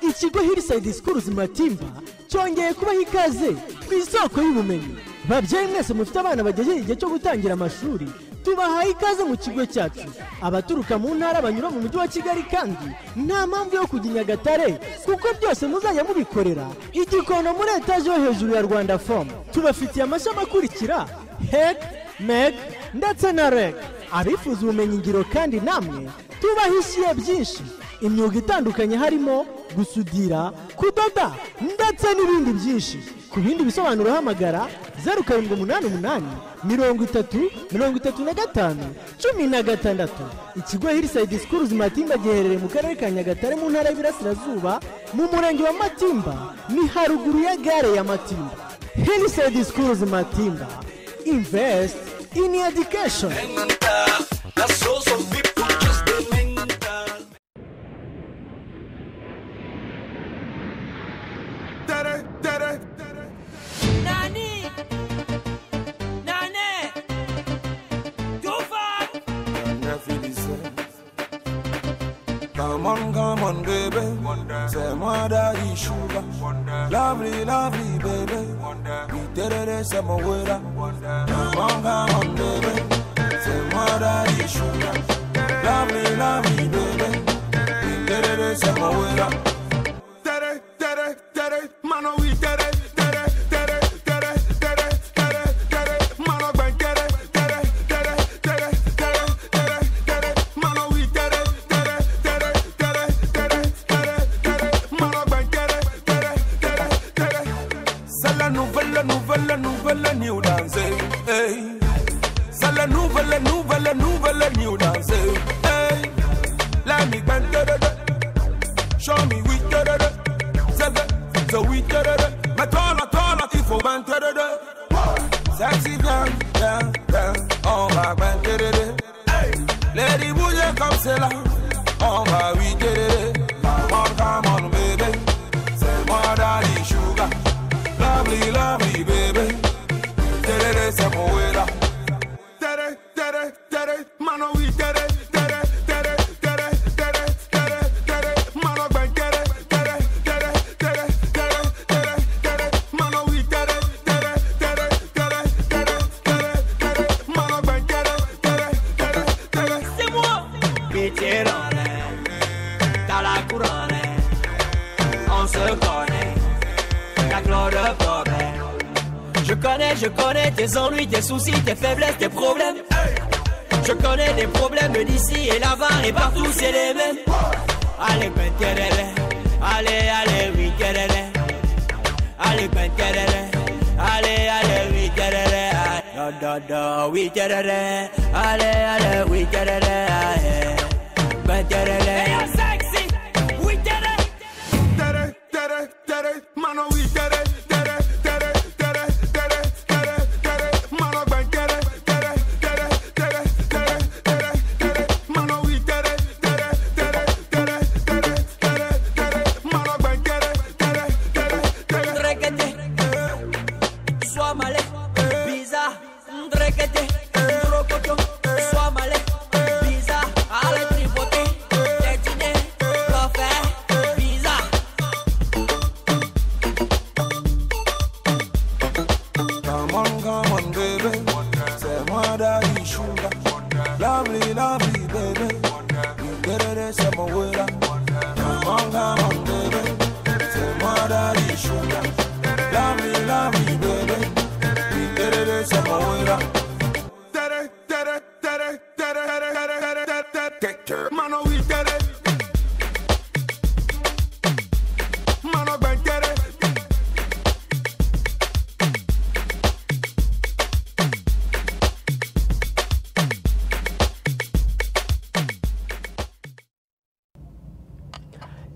ikigo hirisayidi sikuruzi matimba cyongeye kubaho ikaze ku isoko y'ubumenyi babyeyi mwese mufite abana bagejeje igihe cyo gutangira amashuri tubahaye ikaze mu kigo cyacu abaturuka mu ntara banyura mu mujyi wa kigali kandi nta mpamvu yo kujya i nyagatare kuko byose muzajya mubikorera igikondo muri etaje yo hejuru ya rwanda fomu tubafitiye amashami akurikira hek mek ndetse na reg abifuza ubumenyingiro kandi namwe tubahishiye byinshi imyuga itandukanye harimo gusudira kudoda ndetse n'ibindi byinshi ku bindi bisobanuro hamagara zeru karindwi umunani umunani mirongo itatu mirongo itatu na gatanu cumi na gatandatu ikigo hirisayidi sikuruzi matimba giherereye mu karere ka nyagatare mu ntara y'ibirasirazuba mu murenge wa matimba ni haruguru ya gare ya matimba hirisayidi sikuruzi matimba invest in education Nani! Nane! Tufa! Come on, come on, baby. Say, my daddy sugar. Lovely, lovely, baby. We did it, say, my waiter. Come on, come on, baby. Say, my daddy sugar. Lovely, lovely, baby. We did it, say, my waiter. Tere, tere, tere, mano, we did it. Tere, tere, tere, tere, tere, tere, mano, gwen, tere, tere, tere, tere, tere, tere, tere, mano, we did it. Tere, tere, tere, tere, tere, tere, mano, gwen, tere, tere, tere, tere. C'est la nouvelle, nouvelle, nouvelle new dance. Hey. C'est la nouvelle, nouvelle, nouvelle new dance. Hey. Let me bend Show me we did it. Say that, so we did it. My dollar, dollar, if I went did it. Sexy down, down, down. On my went did it. Lady Booyah come sell out. On my we did it. Come on, come on, baby. Say my daddy sugar. Lovely, lovely, baby. Did it, say my waiter. Did it, did it, did it. Man, oh, we did it. Did it, did it, did it, did it, did it, did it. Man, oh, bang, did it. Did it, did it, did it, did it, did it, did it. Man, oh, we did it. Did it, did it, did it, did it, did it, did it. Man, oh, bang, did it. Did it, did it, did it. C'est moi! Vétérane, dans la couronne, on se connaît, la Claude Bobet. Je connais, je connais tes ennuis, tes soucis, tes faiblesses, tes problèmes. Je connais des problèmes d'ici et là-bas et partout, c'est les mêmes. Allez, ben, tereré. allez, allez, oui, tereré. Allez, ben, tereré. allez, allez, oui, tereré. Ah, Da, da, da, oui, tereré. allez, allez, oui, tereré. Ah, eh. Ben, tereré. Tere, tere, tere, mano we tere, tere, tere, tere, tere, tere, tere, mano gwen tere, tere, tere, tere, tere, tere, tere, mano we tere, tere, tere, tere, tere, tere, tere, mano gwen tere, tere, tere, tere. Ndrekete, sois malé, bizarre. Ndrekete, ndrokoto, sois malé, bizarre. Allez tripoter, détiner, le faire, bizarre. Come on, come on, baby. Say, my daddy sugar. Lovely, lovely, baby. You did it, say, my waiter. Come on, come on, baby. Say, my daddy sugar. Lovely, lovely, baby. You did it, say, my waiter. Tere, tere, tere, tere, tere, tere, tere, tere, tere, tere. Mano, we did it. Mano, bang, did it.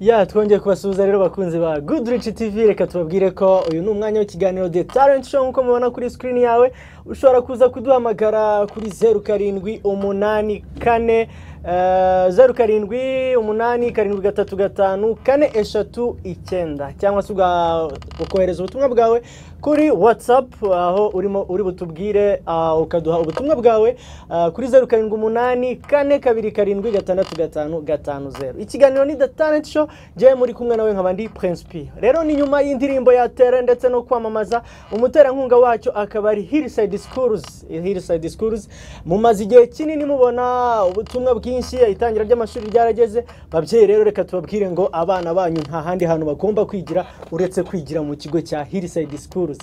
ya twongeye kubasuhuza rero bakunzi ba good rich tv reka tubabwire ko uyu ni umwanya w'ikiganiro the talent show nk'uko mubona kuri screen yawe ushobora kuza kuduhamagara kuri zeru karindwi umunani kane eh, zeru karindwi umunani karindwi gatatu gatanu kane eshatu icyenda cyangwa se uga- ukohereza ubutumwa bwawe kuri watsapu aho urimo uri butubwire ah, ukaduha ubutumwa bwawe ah, kuri zeru karindwi umunani kane kabiri karindwi gatandatu gatanu gatanu zeru ikiganiro ni the talent show njyewe muri kumwe nawe nkaba ndi prince p rero ni nyuma y'indirimbo ya tere ndetse no kwamamaza umuterankunga wacyo akaba ari hillside schools hillside schools mumaze igihe kinini mubona ubutumwa bwinshi itangira ry'amashuri ryarageze babyeyi rero reka tubabwire ngo abana banyu nta handi hantu bagomba kwigira uretse kwigira mu kigo cya hillside schools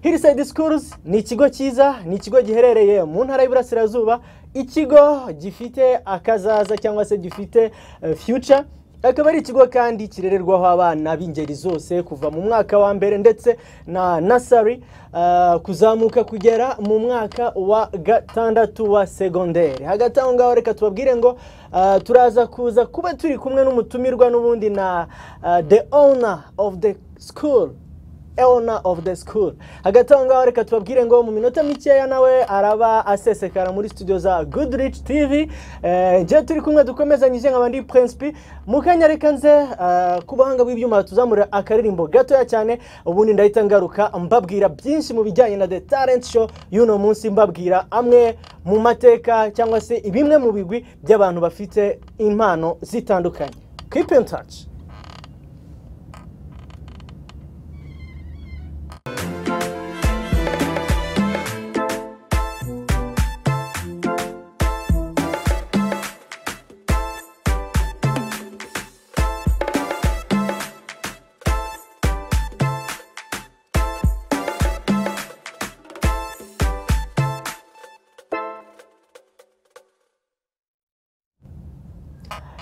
hillside schools ni ikigo cyiza ni ikigo giherereye mu ntara y'iburasirazuba ikigo gifite akazaza cyangwa se gifite eh, future akaba ari ikigo kandi kirererwaho abana b'ingeri zose kuva mu mwaka wa mbere ndetse na nasari kuzamuka kugera mu mwaka wa gatandatu wa segonderi hagati aho ngaho reka tubabwire ngo ah, turaza kuza kuba turi kumwe n'umutumirwa n'ubundi na ah, the owner of the school owner of the school hagati aho ngaho reka tubabwire ngo mu minota mikeya nawe araba asesekara muri studio za goodrich tv eh, njye turi kumwe dukomezanyije nkaba ndi prince p mu kanya reka nze eh, ku buhanga bw'ibyuma tuzamurira akaririmbo gatoya cyane ubundi ndahita ngaruka mbabwira byinshi mu bijyanye na the talent show y'uno munsi mbabwira amwe mu mateka cyangwa se bimwe mu bigwi by'abantu bafite impano zitandukanye keep in touch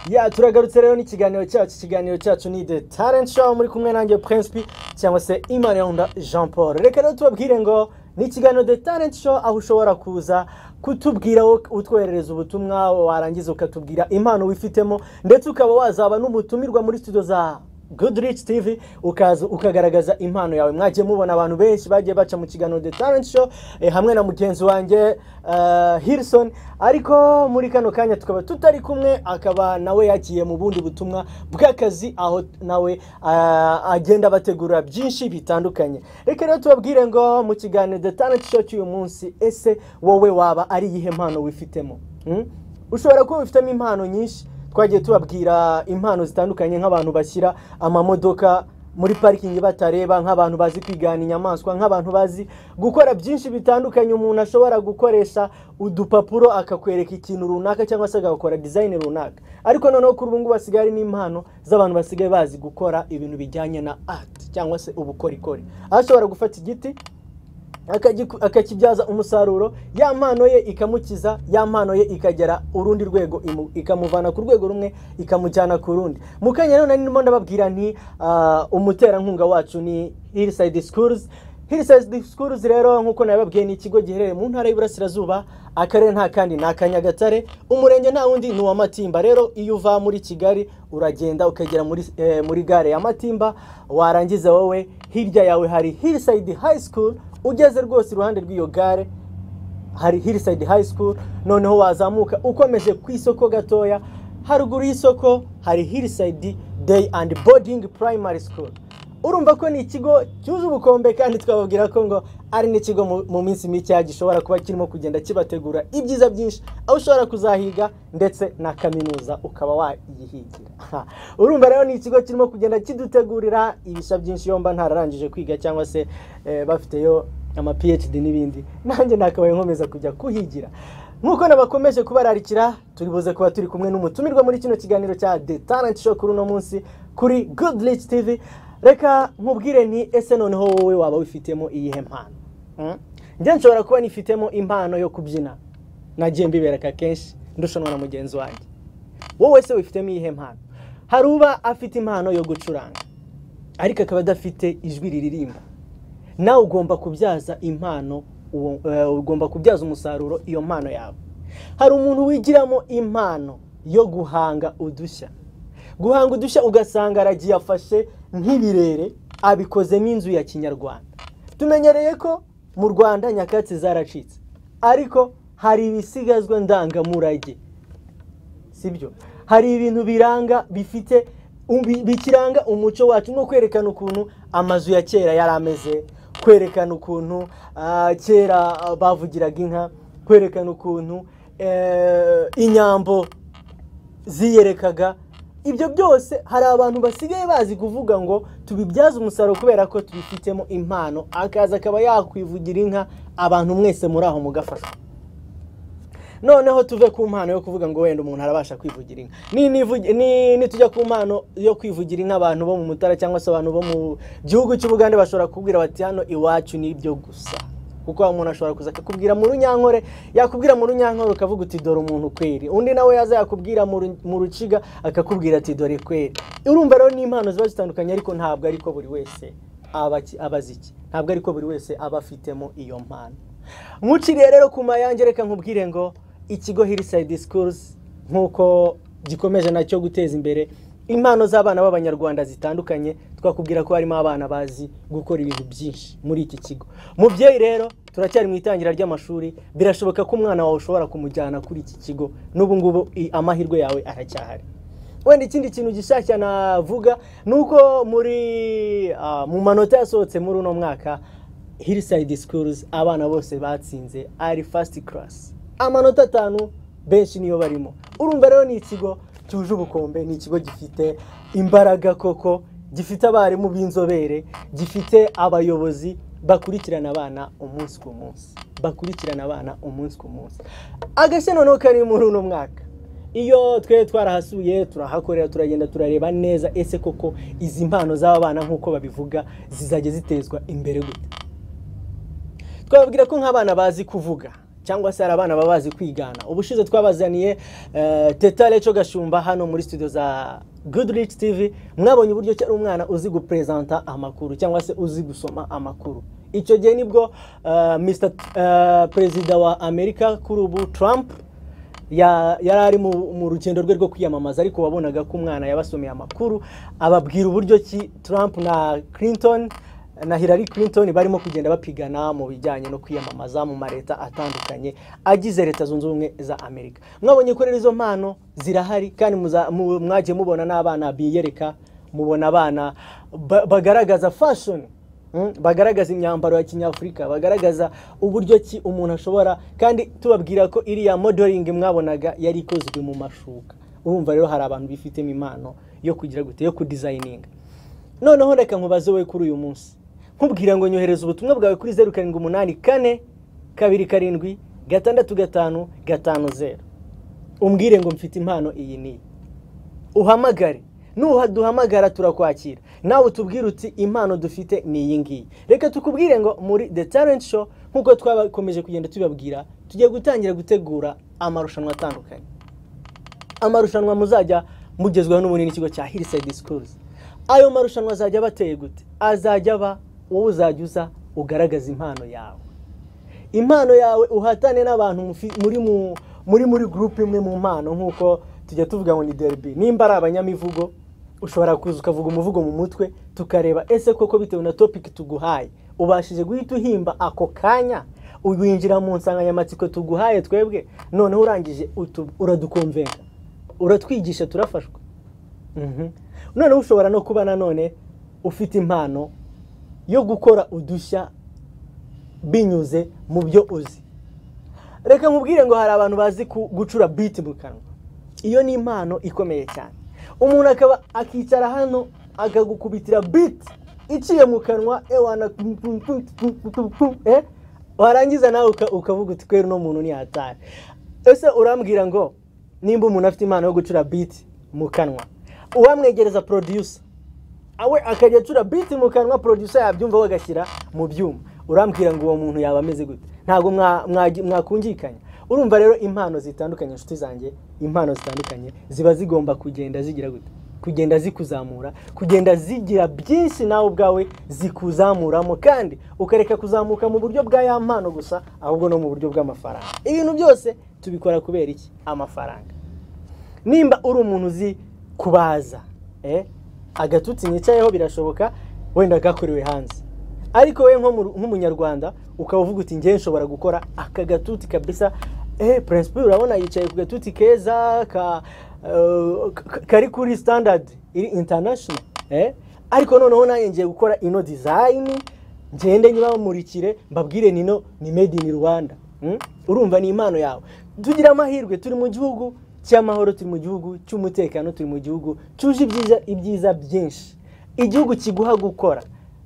ya turagarutse rero n'ikiganiro cyacu ikiganiro cyacu ni the talent show muri kumwe nanjye prince p cyangwa se imaniranda jean paul reka rero tubabwire ngo ni ikiganiro the talent show aho ushobora kuza kutubwira wo- utwoherereza ubutumwa warangiza ukatubwira impano wifitemo ndetse ukaba wazaba n'umutumirwa muri studio za Goodrich TV ukaza ukagaragaza impano yawe mwagiye mubona abantu benshi bagiye baca mu kiganiro The Talent Show eh, hamwe na mugenzi wanjye eh, Hilson ariko muri kano kanya tukaba tutari kumwe akaba nawe yagiye mu bundi butumwa bw'akazi aho nawe ah, agenda bategura byinshi bitandukanye reka rero tubabwire ngo mu kiganiro The Talent Show cy'uyu munsi ese wowe waba ari iyihe mpano wifitemo Hmm? ushobora kuba wifitemo impano nyinshi twagiye tubabwira impano zitandukanye nk'abantu bashyira amamodoka muri parikingi batareba nk'abantu bazi kwigana inyamaswa nk'abantu bazi gukora byinshi bitandukanye umuntu ashobora gukoresha udupapuro akakwereka ikintu runaka cyangwa se agakora dizayini runaka ariko noneho kuri ubu ngubu hasigaye hari n'impano z'abantu basigaye bazi gukora ibintu bijyanye na ati cyangwa se ubukorikori aho ashobora gufata igiti akagiku- akakibyaza umusaruro ya mpano ye ikamukiza ya mpano ye ikagera urundi rwego imu- ikamuvana ku rwego rumwe ikamujyana ku rundi mu kanya rero nari ndimo ndababwira nti ah, umuterankunga wacu ni hillside schools hillside schools rero nk'uko nabibabwiye ni ikigo giherereye mu ntara y'iburasirazuba akarere nta kandi ni akanyagatare umurenge nta wundi ni uwa matimba rero iyo uva muri kigali uragenda ukagera muri, eh, muri gare ya matimba warangiza wowe hirya yawe hari hillside high school ugeze rwose iruhande rw'iyo gare hari hillside high school noneho wazamuka ukomeje ku isoko gatoya haruguru y'isoko hari hillside day and boarding primary school urumva ko ni ikigo cyuje ubukombe kandi twababwira ko ngo ari n'ikigo mu- mu minsi mikeya gishobora kuba kirimo kugenda kibategura ibyiza byinshi aho ushobora kuzahiga ndetse na kaminuza ukaba wayihigira urumva rero ni ikigo kirimo kugenda kidutegurira ibisha byinshi yomba ntararangije kwiga cyangwa se eh, bafiteyo ama PhD n'ibindi nanjye nakabaye nkomeza kujya kuhigira nk'uko nabakomeje kubararikira turi buze kuba turi kumwe n'umutumirwa muri kino kiganiro cya The Talent Show kuri uno munsi kuri Good Rich TV reka nkubwire nti ese noneho wowe waba wifitemo iyihe mpano Mm? njye nshobora kuba nifitemo impano yo kubyina nagiye mbibereka kenshi ndushanwa na mugenzi wanjye wowe se wifitemo iyihe mpano hari uba afite impano yo gucuranga ariko akaba adafite ijwi riririmba nawe ugomba kubyaza impano uwo- eh, ugomba kubyaza umusaruro iyo mpano yawe hari umuntu wigiramo impano yo guhanga udushya guhanga udushya ugasanga aragiye afashe nk'ibirere abikozemo inzu ya kinyarwanda tumenyereye ko mu rwanda nyakatsi zaracitse ariko hari ibisigazwa ndangamurage sibyo hari ibintu biranga bifite bi- bikiranga umuco wacu nko kwerekana ukuntu amazu ya kera yari ameze kwerekana ukuntu ah, kera ah, bavugiraga inka kwerekana ukuntu eh, inyambo ziyerekaga ibyo byose hari abantu basigaye bazi kuvuga ngo tubibyaze umusaruro kubera ko tubifitemo impano akaza akaba yakwivugira inka abantu mwese muri aho mugafashwa noneho tuve ku mpano yo kuvuga ngo wenda umuntu arabasha kwivugira inka Ni- nivugi- ni- nitujya ku mpano yo kwivugira inka abantu bo mu mutara cyangwa se abantu bo mu gihugu cy'ubugande bashobora kubwira bati hano iwacu ni ibyo gusa kuko wa muntu ashobora kuza akakubwira mu runyankore yakubwira mu runyankore ukavuga uti dore umuntu kweri undi nawe yaza yakubwira mu ru- mu ruciga akakubwira ati dore kweri urumva rero n'impano ziba zitandukanye ariko ntabwo ariko buri wese aba aki- aba azi iki ntabwo ariko buri wese aba afitemo iyo mpano nkuciriye rero ku mayange reka nkubwire ngo ikigo Hillside Schools nk'uko gikomeje nacyo guteza imbere impano z'abana b'abanyarwanda zitandukanye twakubwira ko harimo abana bazi gukora ibintu byinshi muri iki kigo mubyeyi rero turacyari mu itangira ry'amashuri birashoboka ko umwana wawe ushobora kumujyana kuri iki kigo n'ubu ngubu i- amahirwe yawe aracyahari wenda ikindi kintu gishashya navuga ni uko muri ah, mu manota yasohotse muri uno mwaka hillside schools abana bose batsinze ari first class amanota atanu benshi niyo barimo urumva rero ni ikigo cyuje ubukombe ni ikigo gifite imbaraga koko gifite abarimu b'inzobere gifite abayobozi bakurikirana abana umunsi ku munsi bakurikirana abana umunsi ku munsi agashya noneho kari muri uno mwaka iyo twe twarahasuye turahakorera turagenda turareba neza ese koko izi mpano z'aba bana nk'uko babivuga zizajya zitezwa imbere gute twababwira ko nk'abana bazi kuvuga cyangwa se hari abana baba bazi kwigana ubushize twabazaniye eh, teta leco gashumba hano muri studio za goodrich tv mwabonye uburyo cyari umwana uzi guprezanta amakuru cyangwa se uzi gusoma amakuru icyo gihe nibwo eh, mr eh, perezida wa amerika kuri ubu trump ya- yari ari mu mu rugendo rwe rwo kwiyamamaza ariko wabonaga ko umwana yabasomeye amakuru ababwira uburyo ki Trump na Clinton na Hillary Clinton barimo kugenda bapigana mu bijyanye no kwiyamamaza mu mareta atandukanye agize leta zunze ubumwe za Amerika mwabonye ko rero izo mpano zirahari kandi muza- mu- mwagiye mubona n'abana biyereka mubona abana ba- bagaragaza fashion Mm, bagaragaza imyambaro ya kinyafurika bagaragaza uburyo ki umuntu ashobora kandi tubabwira ko iriya modeling mwabonaga yari ikozwe mu mashuka urumva rero hari abantu bifitemo impano yo kugira gute yo kudizayininga noneho reka nkubaze wowe kuri uyu munsi nkubwira ngo nyohereza ubutumwa bwawe kuri zeru karindwi umunani kane kabiri karindwi gatandatu gatanu gatanu zeru umbwire ngo mfite impano iyi n'iyi uhamagare nuhaduhamagara turakwakira nawe utubwire uti impano dufite ni iyi ngiyi reka tukubwire ngo muri the talent show nk'uko twakomeje kugenda tubabwira tugiye gutangira gutegura amarushanwa atandukanye amarushanwa muzajya mugezweho n'ubundi n'ikigo cya Hillside Schools ayo marushanwa azajya abateye gute azajya aba wowe uzajya uza ugaragaza impano yawe impano yawe uhatane n'abantu mufi- muri mu muri muri groupe imwe mu mpano nk'uko tujya tuvuga ngo ni derby nimba ari abanyamivugo ushobora kuza ukavuga umuvugo mu mutwe tukareba ese koko bitewe na topic tuguhaye ubashije guhita uhimba ako kanya winjira mu nsanganyamatsiko tuguhaye twebwe noneho urangije utu- uradukomvenga uratwigisha turafashwa Mhm. noneho ushobora no kuba nanone ufite impano yo gukora udushya binyuze mu byo uzi reka nkubwire ngo hari abantu bazi ku- gucura biti mu kanwa iyo ni impano ikomeye cyane umuntu akaba akicara hano akagukubitira biti iciye mu kanwa ewana eh? warangiza nawe uka- ukavuga uti kwera uno muntu ni hatari ese urambwira ngo nimba umuntu afite impano yo gucura biti mu kanwa uwamwegereza producer awe akajya acura biti mu kanwa producer yabyumva we agashyira mu byuma urambwira ngo uwo muntu yaba ameze gute ntabwo mwa- mwa- mwakungikanya urumva rero impano zitandukanye inshuti zanjye impano zitandukanye ziba zigomba kugenda zigira gute kugenda zikuzamura kugenda zigira byinshi nawe ubwawe zikuzamuramo kandi ukareka kuzamuka mu buryo bwa ya mpano gusa ahubwo no mu buryo bw'amafaranga ibintu byose tubikora kubera iki amafaranga nimba uri umuntu uzi kubaza eh? agatutsi nicayeho birashoboka wenda gakorewe hanze ariko we nk'umunyarwanda ukaba uvuga uti ngewe nshobora gukora aka gatuti kabisa eh, prinsipe urabona yicaye ku gatuti keza ka, eh, ka- kari kuri standard iri international eh? ariko noneho nanjye ngiye gukora ino design ngende nyibamurikire mbabwire nino ni made in rwanda Mm? urumva ni impano yawe tugira amahirwe turi mu gihugu cy'amahoro turi mu gihugu cy'umutekano turi mu gihugu cyuje ibyiza ibyiza byinshi igihugu kiguha gukora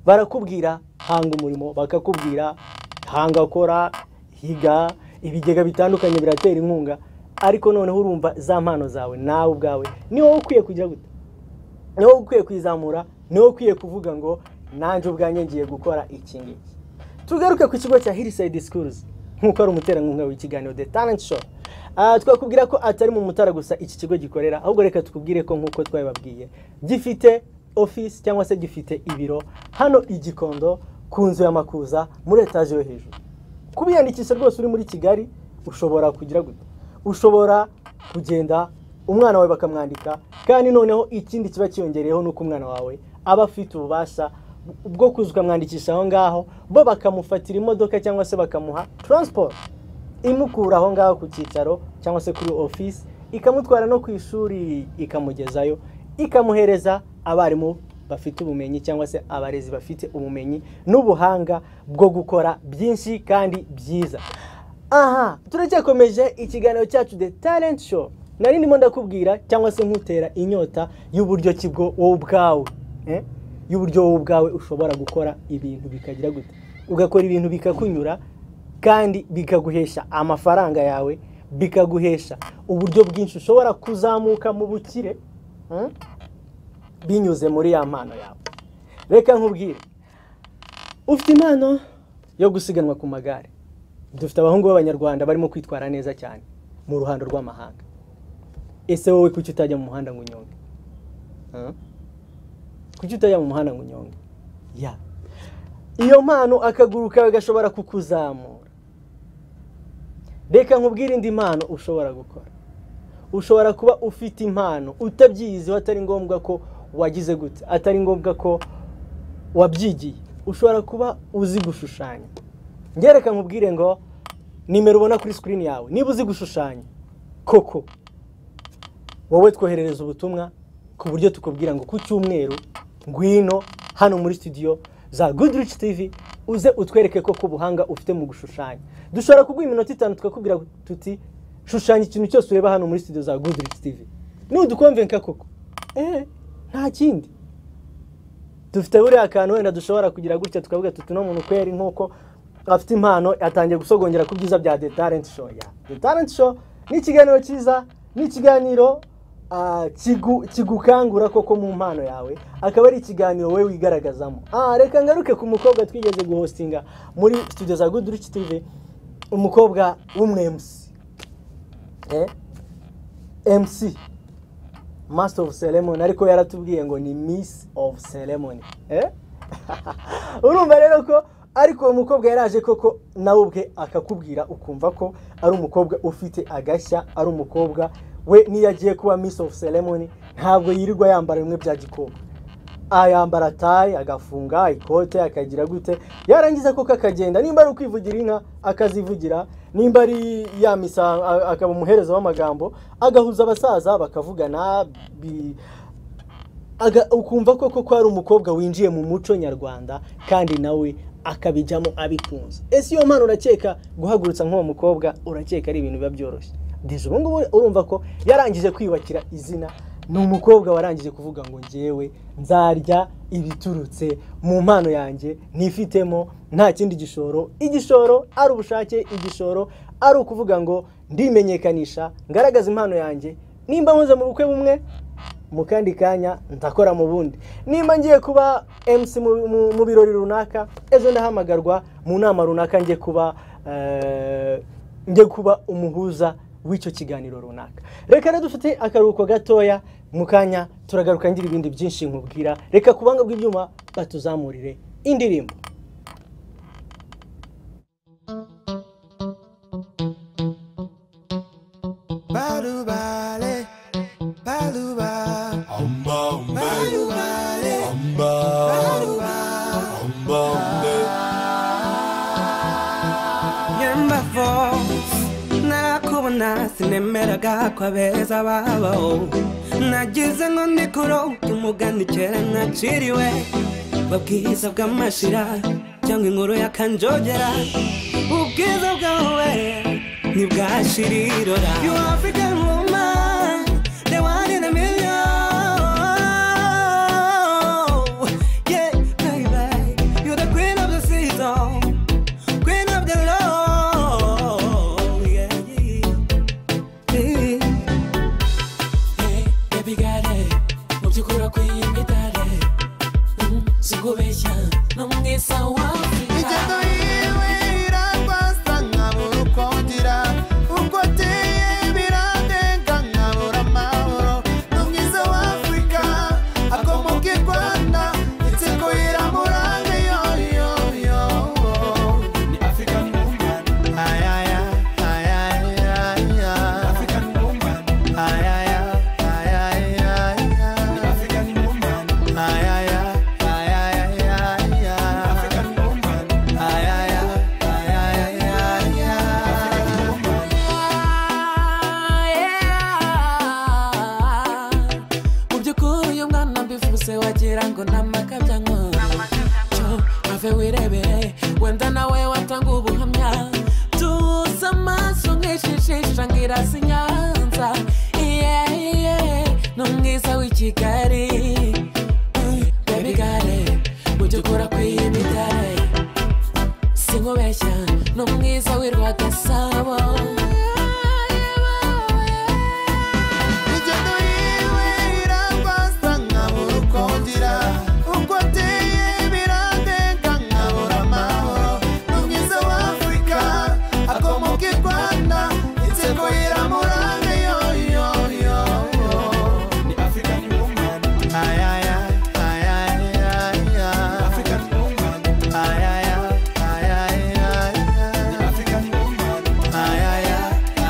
barakubwira hanga umurimo bakakubwira hanga kora higa ibigega bitandukanye biratera inkunga ariko noneho urumva za mpano zawe nawe ubwawe ni wowe ukwiye kujya gute ni wowe ukwiye kwizamura ni wowe ukwiye kuvuga ngo nanjye ubwanjye ngiye gukora iki ngiki tugaruke ku kigo cya Hillside Schools nk'uko ari umuterankunga w'ikiganiro The Talent Show Ah, twakubwira ko atari mu mutara gusa iki kigo gikorera ahubwo reka tukubwire ko nk'uko twabibabwiye gifite office cyangwa se gifite ibiro hano i Gikondo ku nzu ya Makuza muri etaje yo hejuru kubiyandikisha rwose uri muri Kigali ushobora kugira gute ushobora kugenda umwana wawe bakamwandika kandi noneho ikindi kiba kiyongereyeho nuko umwana wawe aba afite ububasha bwo kuza ukamwandikisha aho ngaho bo bakamufatira imodoka cyangwa se bakamuha transport imukura aho ngaho ku cyicaro cyangwa se kuri office ikamutwara no ku ishuri ikamugezayo ikamuhereza abarimu bafite ubumenyi cyangwa se abarezi bafite ubumenyi n'ubuhanga bwo gukora byinshi kandi byiza aha turacyakomeje ikiganiro cyacu the talent show nari ndimo ndakubwira cyangwa se nkutera inyota y'uburyo kigo wowe ubwawe eh? y'uburyo wowe ubwawe ushobora gukora ibintu bikagira gute ugakora ibintu bikakunyura kandi bikaguhesha amafaranga yawe bikaguhesha uburyo bwinshi ushobora kuzamuka mu bukire mm? binyuze muri ya mpano yawe reka nkubwire ufite impano yo gusiganwa ku magare dufite abahungu b'abanyarwanda barimo kwitwara neza cyane mu ruhando rw'amahanga ese wowe kuki utajya mu muhanda ngo unyonge Huh? kuki utajya mu muhanda ngo unyonge ya iyo mpano akaguru kawe gashobora kukuzamura reka nkubwire indi mpano ushobora gukora ushobora kuba ufite impano utabyiyiziho atari ngombwa ko wagize gute atari ngombwa ko wabyigiye ushobora kuba uzi gushushanya ngereka nkubwire ngo nimero ubona kuri sikirini yawe niba uzi gushushanya koko wowe twoherereza ubutumwa ku buryo tukubwira ngo ku cyumweru ngwino hano muri studio za goodrich tv uze utwereke koko ubuhanga ufite mu gushushanya dushobora kuguha iminota itanu tukakubwira tuti shushanya ikintu cyose ureba hano muri studio za goodrich tv nudukomvenka koko eh nta kindi dufite buriya kantu wenda dushobora kugira gutya tukavuga tuti no muntu kweri nk'uko afite impano yatangiye gusogongera ku byiza bya The Talent Show ya The Talent Show ni ikiganiro cyiza ni ikiganiro ah, kigu- kigukangura koko mu mpano yawe akaba ari ikiganiro wowe wigaragazamo ah, reka ngaruke ku mukobwa twigeze guhostinga muri studio za Good Rich TV umukobwa w'umwemsi eh? MC Master of Ceremony ariko yaratubwiye ngo ni Miss of Ceremony eh? urumva rero ko ariko uwo mukobwa yaraje koko nawe ubwe akakubwira ukumva ko ari umukobwa ufite agashya ari umukobwa we niyo agiye kuba Miss of Ceremony ntabwo yirirwa yambara bimwe bya gikobwa ayambara tayi agafunga ikote akagira gute yarangiza koko akagenda nimba ari ukwivugira inka akazivugira nimba ari yamisa a- akaba umuhereza w'amagambo agahuza abasaza bakavugana bi- aga ukumva koko ko ari umukobwa winjiye mu muco nyarwanda kandi nawe akabijyamo abikunze ese iyo mpano urakeka guhagurutsa nk'uwo mukobwa urakeka ari ibintu biba byoroshye ndetse ubu ngubu urumva ko yarangije kwiyubakira izina ni umukobwa warangije kuvuga ngo ngewe nzarya ibiturutse mu mpano yanjye nifitemo nta kindi gishoro igishoro ari ubushake igishoro ari ukuvuga ngo ndimenyekanisha ngaragaza impano yanjye nimba nkoze mu bukwe bumwe mu kandi kanya ndakora mu bundi nimba ngiye kuba MC mu- mu- mu birori runaka ejo ndahamagarwa mu nama runaka ngiye kuba eh, ngiye kuba umuhuza w'icyo kiganiro runaka reka rero dufite akaruhuko gatoya mu kanya turagaruka ngira ibindi byinshi nkubwira reka ku buhanga bw'ibyuma batuzamurire indirimbo Balubale, baluba, balubale, nyembafo narakubona sinemeraga ko abeza babaho nagize ngo ndikuro umugani kera naciriwe babwiza bw'amashira cyangwa inkuru ya kanjogera ubwiza bwawe ntibwashirirora you african woman the one in a million yeah baby you're the queen of the season queen of the love yeah, yeah, yeah. Ingendo yiwe iragwaza nkabura uko ngira ubwo ateye biradenga nkabura amahoro ni mwiza w'afurika akomoka i rwanda inseko iramuranga yoyoyo ni african woman ayaya ayaya ayaya african woman ayaya ayaya ayaya ni african woman ayaya ayaya ayaya african woman ayaya ayaya ayaya mu by'ukuri uyu mwana mbivuze wagira ngo ni amakabyanwa ave wirebere wenda nawe watanga ubuhamya tuza amaso nk'ishijisha ngo irasa i nyanza iyeyiye ni umwiza w'i kigali bebigare mu by'ukuri akwiye imidari sinkubeshya ni umwiza w'i rwagasabo ingendo yiwe iragwaza nkabura uko ngira ubwo ateye biradenga nkabura amahoro ni mwiza w'afurika akomoka i rwanda inseko iramuranga yoyoyo ni african woman ayaya ayaya ayaya african woman ayaya ayaya ayaya ni african woman ayaya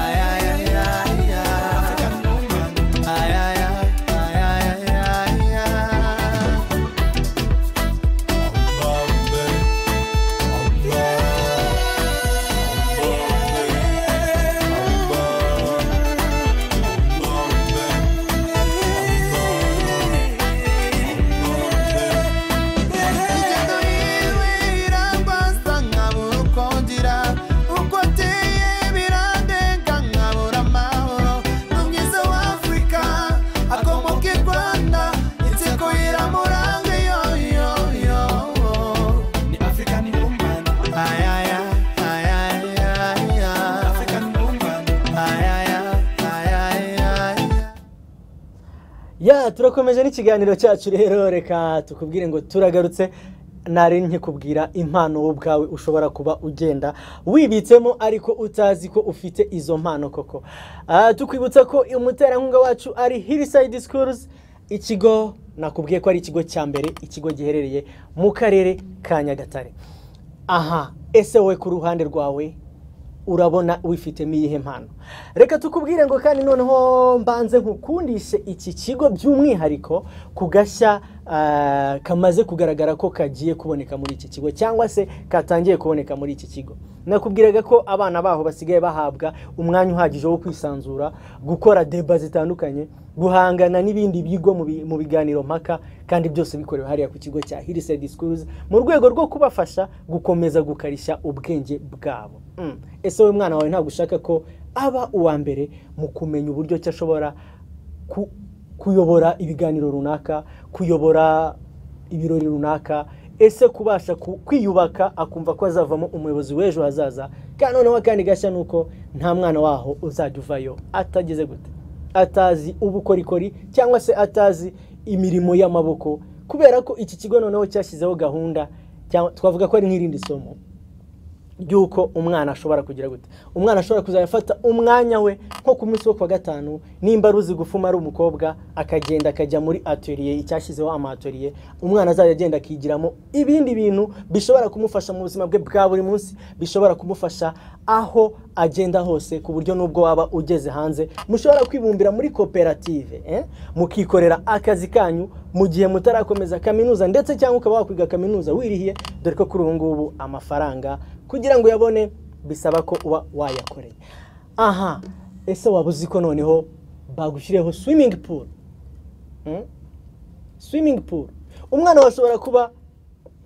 ayaya ayaya african woman ayaya ayaya ayaya ingendo yiwe iragwaza nkabura uko ngira ubwo ateye biradenga nkabura amahoro ni mwiza w'afurika akomoka i rwanda inseko iramuranga yoyoyo ni african woman ayaya ayaya ayaya african woman ayaya ayaya ayaya ya turakomeje n'ikiganiro cyacu rero reka tukubwire ngo turagarutse nari nkikubwira impano wowe ubwawe ushobora kuba ugenda wibitsemo ariko utazi ko ufite izo mpano koko Ah, tukwibutsa ko umuterankunga wacu ari hillside schools ikigo nakubwiye ko ari ikigo cya mbere ikigo giherereye mu karere ka nyagatare aha ese wowe ku ruhande rwawe urabona wifitemo iyihe mpano reka tukubwire ngo kandi noneho mbanze nkukundishe iki kigo by'umwihariko ku gashya ah, kamaze kugaragara ko kagiye kuboneka muri iki kigo cyangwa se katangiye kuboneka muri iki kigo nakubwiraga ko abana baho basigaye bahabwa umwanya uhagije wo kwisanzura gukora deba zitandukanye guhangana n'ibindi bigo mu bi- mu biganiro mpaka kandi byose bikorewe hariya ku kigo cya hillside schools mu rwego rwo kubafasha gukomeza gukarishya ubwenge bwabo Mm. ese wowe mwana wawe ntabwo ushaka ko aba uwa mbere mu kumenya uburyo ki ashobora ku- kuyobora ibiganiro runaka kuyobora ibirori runaka ese kubasha ku- kwiyubaka akumva ko azavamo umuyobozi w'ejo hazaza kandi noneho akandi gashya ni uko nta mwana waho uzajya uvayo atageze gute atazi ubukorikori cyangwa se atazi imirimo y'amaboko kubera ko iki kigo noneho cyashyizeho gahunda cyangwa twavuga ko ari nk'irindi somo ry'uko umwana ashobora kugira gute umwana ashobora kuzajya afata umwanya we nko ku munsi wo kuwa gatanu nimba aruzi gufuma ari umukobwa akagenda akajya muri atoriye icyashyizeho amaturiye umwana azajya agenda akigiramo ibindi bintu bishobora kumufasha mu buzima bwe bwa buri munsi bishobora kumufasha aho agenda hose ku buryo n'ubwo waba ugeze hanze mushobora kwibumbira muri koperative eh? mukikorera akazi kanyu mu gihe mutarakomeza kaminuza ndetse cyangwa ukaba wakwiga kaminuza wirihiye dore ko kuri ubu ngubu amafaranga kugira ngo uyabone bisaba ko uba wayakoreye aha ese waba uzi ko noneho bagushyiriyeho swimming pool Mm? swimming pool umwana washobora kuba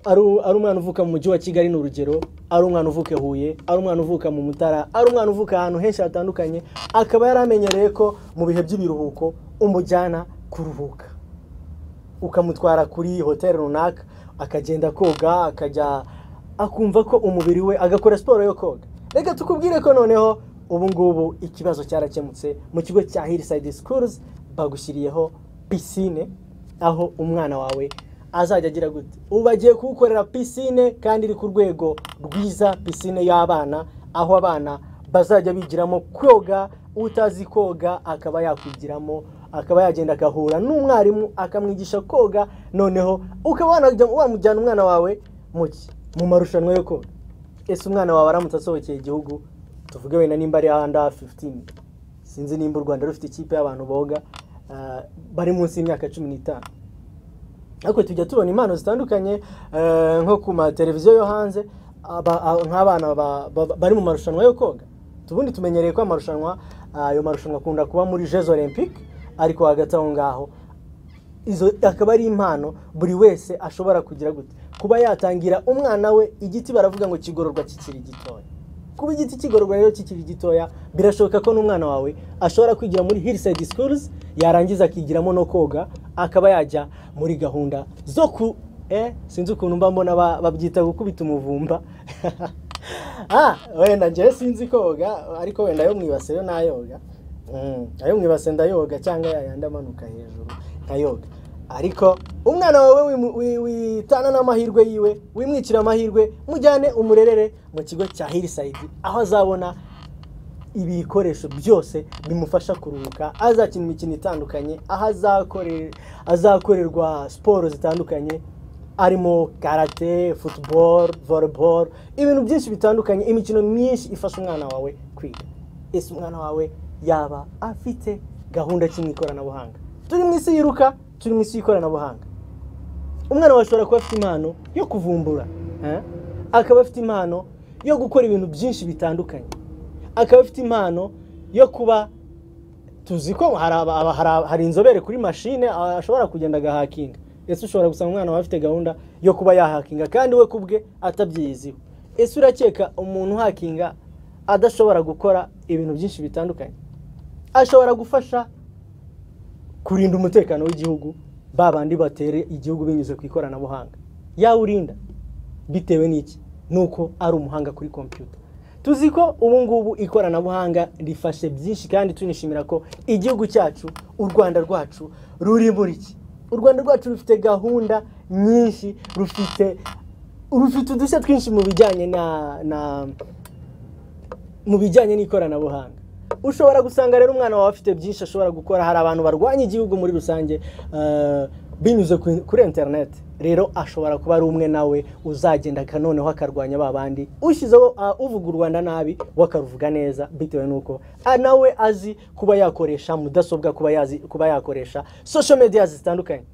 ari u- ari umwana uvuka mu mujyi wa kigali ni urugero ari umwana uvuka i huye ari umwana uvuka mu mutara ari umwana uvuka ahantu henshi hatandukanye akaba yari amenyereye ko mu bihe by'ibiruhuko umujyana kuruhuka ukamutwara kuri hoteli runaka akagenda koga akajya akumva ko umubiri we agakora siporo yo koga reka tukubwire ko noneho ubu ngubu ikibazo cyarakemutse mu kigo cya hirisayidi sikuruzi bagushyiriyeho pisine aho umwana wawe azajya agira gute ubu bagiye kuwukorera pisine kandi iri ku rwego rwiza pisine y'abana aho abana bazajya bigiramo koga utazi koga akaba yakwigiramo akaba yagenda agahura n'umwarimu akamwigisha koga noneho ukaba wanajya- wamujyana umwana wawe mu ki? mu marushanwa yo koga ese umwana wawe aramutse asohokeye igihugu tuvuge wenda nimba ari ahanda 15 sinzi nimba u rwanda rufite ikipe y'abantu boga ah, bari munsi y'imyaka cumi n'itanu ariko tujya tubona impano zitandukanye eh, nko ku mateleviziyo yo hanze aba- a- nk'abana ba- ba- bari mu marushanwa yo koga tubundi tumenyereye ko amarushanwa ayo marushanwa akunda kuba muri jeux olympique ariko hagati aho ngaho izo akaba ari impano buri wese ashobora kugira gute kuba yatangira umwana we igiti baravuga ngo kigororwa kikiri gitoya kuba igiti kigororwa rero kikiri gitoya birashoboka ko n'umwana wawe ashobora kwigira muri hillside schools yarangiza akigiramo no koga akaba yajya muri gahunda zo ku eh sinzi ukuntu mba mbona ba- babyita gukubita umuvumba ah wenda njyewe sinzi koga ariko wenda yo mwibase yo nayoga Mm, ayo mwibase ndayoga cyangwa yayandi amanuka hejuru nkayoga ariko umwana wawe wimu- wi- witana n'amahirwe yiwe wimwicira amahirwe mujyane umurerere mu kigo cya hirisayidi aho azabona ibikoresho byose bimufasha kuruhuka azakina imikino itandukanye aho azakore- azakorerwa siporo zitandukanye arimo karate football volleyball ibintu byinshi bitandukanye imikino myinshi ifasha umwana wawe kwiga ese umwana wawe yaba afite gahunda kimwe ikoranabuhanga turi mu isi yiruka turi mu isi y'ikoranabuhanga umwana wawe ashobora kuba afite impano yo kuvumbura eh? akaba afite impano yo gukora ibintu byinshi bitandukanye akaba afite impano yo kuba tuzi ko hari aba- aba- hari aba- hari inzobere kuri mashine a- ashobora kugenda agahakinga ese ushobora gusanga umwana wawe afite gahunda yo kuba yahakinga kandi we ku bwe atabyiyiziho ese urakeka umuntu uhakinga adashobora gukora ibintu byinshi bitandukanye ashobora gufasha kurinda umutekano w'igihugu ba bandi batere igihugu binyuze ku ikoranabuhanga yawurinda bitewe n'iki nuko ari umuhanga kuri kompiyuta tuzi ko ubu ngubu ikoranabuhanga rifashe byinshi kandi tunishimira ko igihugu cyacu u rwanda rwacu ruri muri iki u rwanda rwacu rufite gahunda nyinshi rufite rufite udushya twinshi mu bijyanye na, na mu bijyanye n'ikoranabuhanga ushobora gusanga rero umwana wawe afite byinshi ashobora gukora hari abantu barwanya igihugu muri rusange eh, binyuze ku- kuri interineti rero ashobora kuba ari umwe nawe uzagenda akanoneho akarwanya ba bandi ushyizeho ah, uvuga u rwanda nabi we akaruvuga neza bitewe n'uko ah, nawe azi kuba yakoresha mudasobwa kuba yazi- kuba yakoresha social media zitandukanye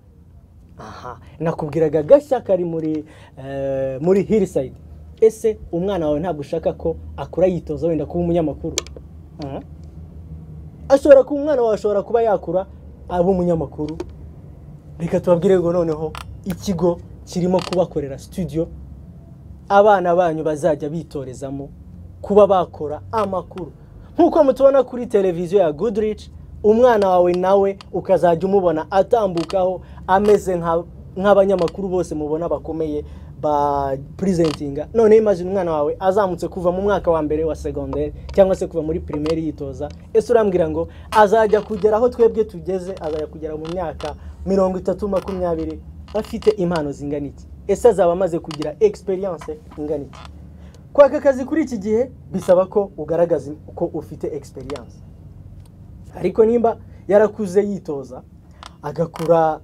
aha nakubwiraga agashya kari muri eh, muri hirisayidi ese umwana wawe ntabwo ushaka ko akura yitoza wenda kuba umunyamakuru Ah. ashobora kuba umwana wawe ashobora kuba yakura aba umunyamakuru reka tubabwire ngo noneho ikigo kirimo kubakorera studio abana banyu bazajya bitorezamo kuba bakora amakuru nk'uko mutubona kuri televiziyo ya goodrich umwana wawe nawe ukazajya umubona atambukaho ameze nka- nk'abanyamakuru bose mubona bakomeye ba purizentinga none imagine umwana wawe azamutse kuva mu mwaka wa mbere wa segonderi cyangwa se kuva muri pirimeri yitoza ese urambwira ngo azajya kugera aho twebwe tugeze azajya kugera mu myaka mirongo itatu makumyabiri afite impano zingana iki ese azaba amaze kugira experience ingana iki kwaka akazi kuri iki gihe bisaba ko ugaragaza ko ufite experience ariko nimba yarakuze yitoza agakura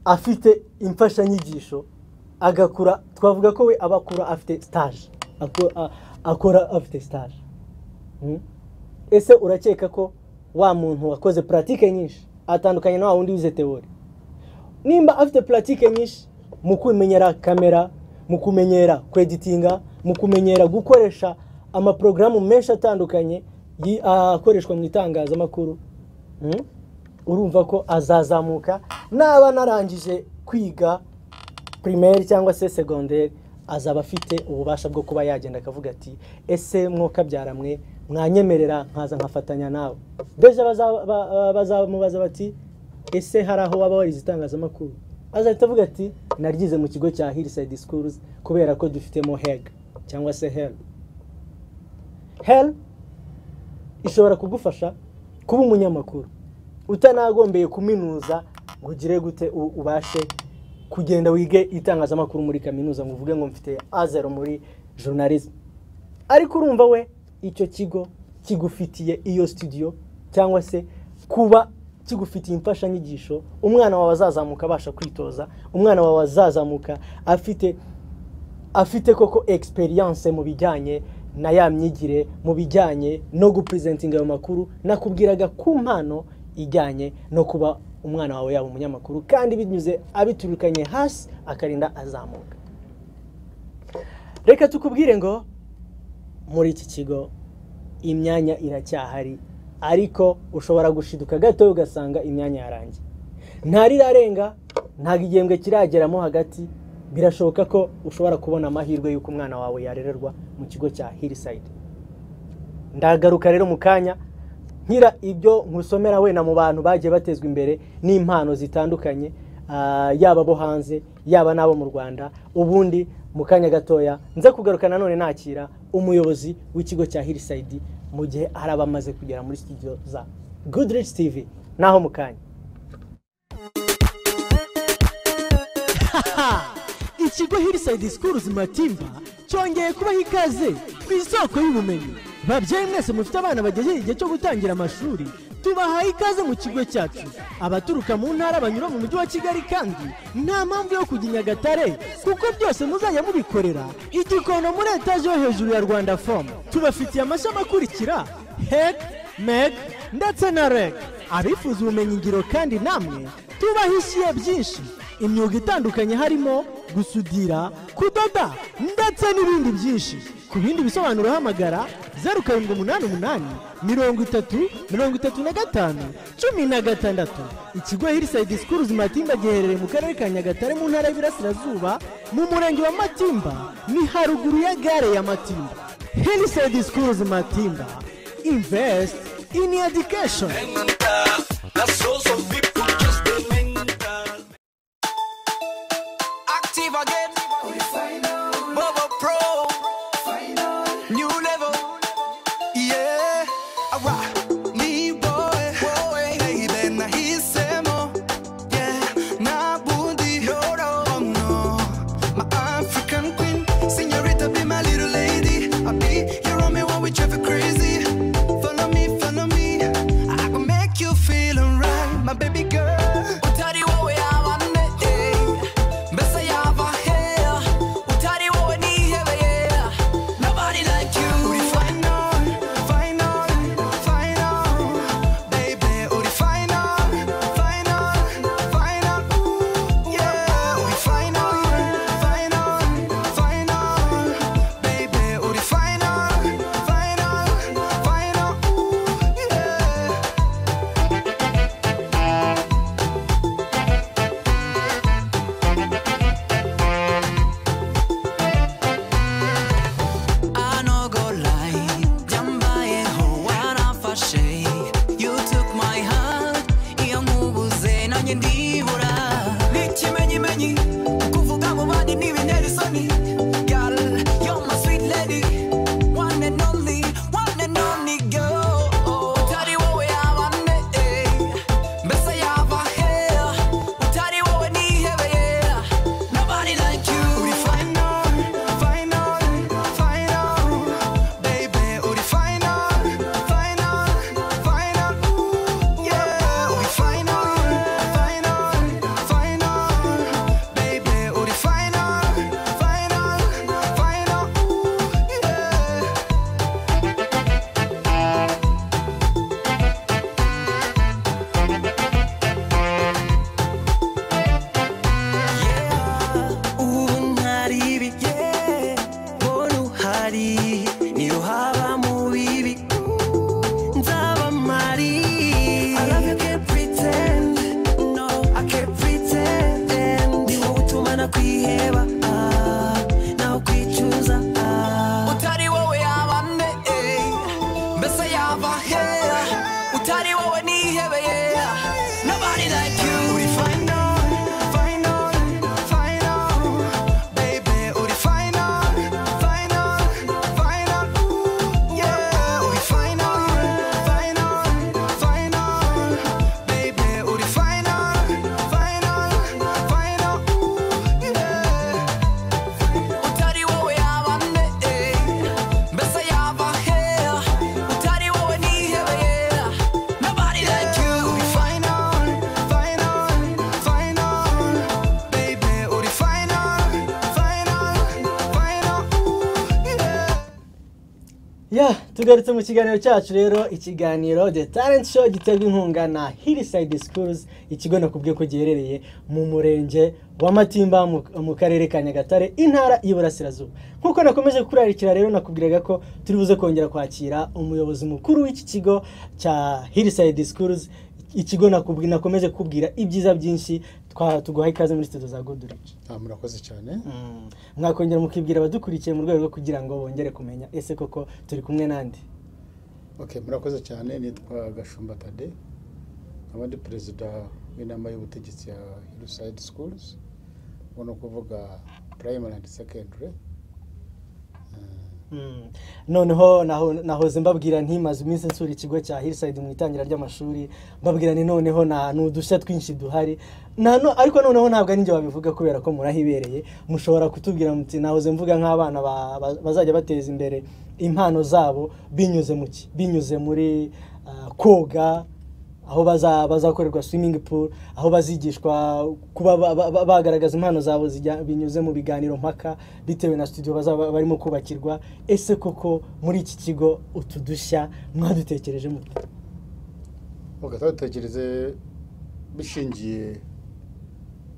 afite imfashanyigisho agakura twavuga ko we aba akura afite stage Ako- a- akora afite stage Mm? ese urakeka ko wa muntu wakoze puratike nyinshi atandukanye na wa wundi wize teori nimba afite puratike nyinshi mu kumenyera kamera mu kumenyera kweditinga mu kumenyera gukoresha amaporogaramu menshi atandukanye yi- akoreshwa mu itangazamakuru Mm? urumva ko azazamuka naba narangije kwiga primaire cyangwa se segonderi azaba afite ububasha bwo kuba yagenda akavuga ati ese mwokabyara mwe mwanyemerera nkaza nkafatanya nawe deje baza- ba- ba- bazamubaza bati ese hari aho waba warize itangazamakuru azahita avuga ati naryize mu kigo cya hillside schools kubera ko dufitemo heg cyangwa se hel hel ishobora kugufasha kuba umunyamakuru utanagombeye kuminuza ngo ugire gute u- ubashe kugenda wige itangazamakuru muri kaminuza ngo uvuge ngo mfite azero muri journalism ariko urumva we icyo kigo kigufitiye iyo studio cyangwa se kuba kigufitiye imfashanyigisho umwana wawe azazamuka abasha kwitoza umwana wawe azazamuka afite afite koko experience mu bijyanye na ya myigire mu bijyanye no gupresentinga ayo makuru nakubwiraga ku mpano ijyanye no kuba umwana wawe yaba umunyamakuru kandi binyuze abiturukanye hasi akarinda azamuka reka tukubwire ngo muri iki kigo imyanya iracyahari ariko ushobora gushiduka gato ugasanga imyanya yarangiye ntarirarenga ntabwo igihembwe kirageramo hagati birashoboka ko ushobora kubona amahirwe y'uko umwana wawe yarererwa mu kigo cya hillside ndagaruka rero mu kanya nkira ibyo nkusomera wenda mu bantu bagiye batezwa imbere n'impano zitandukanye ah, yaba abo hanze yaba n'abo mu rwanda ubundi mu kanya gatoya nze kugaruka nanone nakira umuyobozi w'ikigo cya hillside mu gihe hari abamaze kugera muri studio za goodrich tv naho mu kanya Ha! ikigo hillside schools matimba cyongeye kubaha ikaze ku isoko y'ubumenyi babyeyi mwese mufite abana bagejeje igihe cyo gutangira amashuri tubahaye ikaze mu kigo cyacu abaturuka mu ntara banyura mu mujyi wa kigali kandi nta mpamvu yo kujya i nyagatare kuko byose muzajya mubikorera igikono muri etaje yo hejuru ya rwanda fomu tubafitiye amashami akurikira hek meg ndetse na reg abifuza ubumenyingiro kandi namwe tubahishiye byinshi imyuga itandukanye harimo gusudira kudoda ndetse n'ibindi byinshi ku bindi bisobanuro hamagara zeru karindwi umunani umunani mirongo itatu mirongo itatu na gatanu cumi na gatandatu ikigo hirisayidi sikuruzi matimba giherereye mu karere ka nyagatare mu ntara y'ibirasirazuba mu murenge wa matimba ni haruguru ya gare ya matimba hirisayidi sikuruzi matimba invest in education Active again. Bubba Pro. New level. Yeah. Awa. Ni boy. Baby, na hisemo. Yeah. Na bundi. Yoro. Oh no. My African queen. Senorita, be my little lady. I be your on me while we travel crazy. Follow me, follow me. I can make you feel alright, my baby girl. Utari wowe abane, eh. Mbese yava hea. Utari wowe nihebeye. Nobody like you. Uri final, final, final. Baby, uri final, final, final. Ooh, yeah. Uri final, final, final. Baby, uri final, final, final. Ooh, yeah. I no go lie, jambaye ho warafashe You took my heart, iyo nkubuze nanjye ndibura N'ikimenyimenyi, kuvuga ngo bandi ntibintera isoni Girl, you're my sweet lady, one and only, one and only girl Utari wowe yaba nde, mbese yaba he Utari wowe nihebeye, nobody like you Uri final, final, final Baby, uri final, final, final Ooh, yeah Uri final, final, ya tugarutse mu kiganiro cyacu rero ikiganiro the talent show giterwa inkunga na hillside schools ikigo nakubwiye ko giherereye mu murenge wa matimba mu- mu karere ka nyagatare intara y'iburasirazuba nk'uko nakomeje kurarikira rero nakubwiraga ko turi buze kongera kwakira umuyobozi mukuru w'iki kigo cya hillside schools ikigo nakubwi- nakomeje kubwira ibyiza byinshi twa- tuguha ikaze muri studio za good Rich. Ah, murakoze cyane Mm. mwakongera mukibwira abadukurikiye mu rwego rwo kugira ngo bongere kumenya ese koko turi kumwe nande okay murakoze cyane nitwa gashumba tade nkaba ndi perezida w'inama y'ubutegetsi ya hillside schools ubwo ni ukuvuga primary and secondary Mm. noneho naho- nahoze mbabwira ntimaze iminsi nsura ikigo cya hillside mu itangira ry'amashuri mbabwira ni noneho nta ni udushya twinshi duhari Nta no- ariko noneho ntabwo ari njye wabivuga kubera ko murahibereye mushobora kutubwira muti nahoze mvuga nk'abana ba- ba- bazajya bateza imbere impano zabo binyuze mu ki binyuze muri ah, koga aho baza- bazakorerwa swimming pool aho bazigishwa kuba ba- ba- ba- bagaragaza impano zabo zijya- binyuze mu biganiro mpaka bitewe na studio bazaba barimo kubakirwa ese koko muri iki kigo utu dushya mwadutekereje mute ugahita dutekereze bishingiye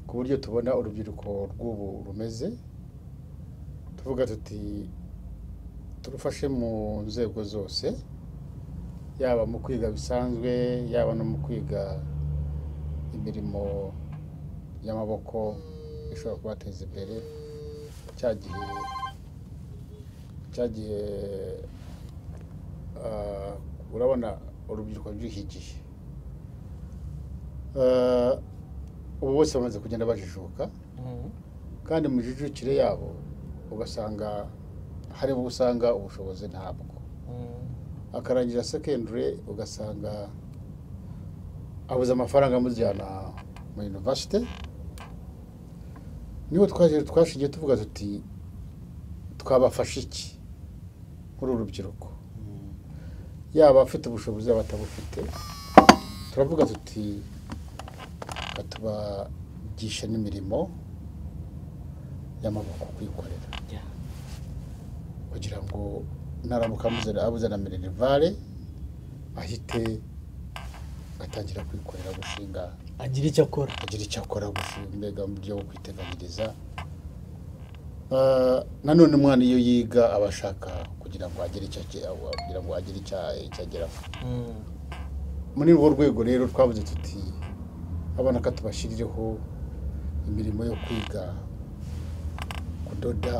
ku buryo tubona urubyiruko rw'ubu rumeze tuvuga tuti turufashe mu nzego zose yaba mu kwiga bisanzwe yaba no mu kwiga imirimo y'amaboko ishobora kubateza imbere cya gihe cya gihe ah, urabona urubyiruko rw'iki gihe Ah, ubu bose bamaze kugenda bajijuka kandi mu jijukire yabo ugasanga hari abo usanga ubushobozi ntabwo akarangira secondary ugasanga abuze amafaranga amujyana mu university niho twaje twashingiye tuvuga tuti twabafasha iki muri uru rubyiruko yaba afite ubushobozi yaba atabufite turavuga tuti reka tubagishe n'imirimo y'amaboko kwikorera Yeah. kugira ngo naramuka amuze abuze na minerivare ahite atangira kwikorera gushinga agira icyo akora agira icyo akora gushinga mbega mu buryo bwo kwiteganyiriza Ah, nanone umwana iyo yiga aba ashaka kugira ngo agire icyo age- kugira ngo agire icyo icyo ageraho muri urwo rwego rero twavuze tuti abana ka tubashyirireho imirimo yo kwiga kudoda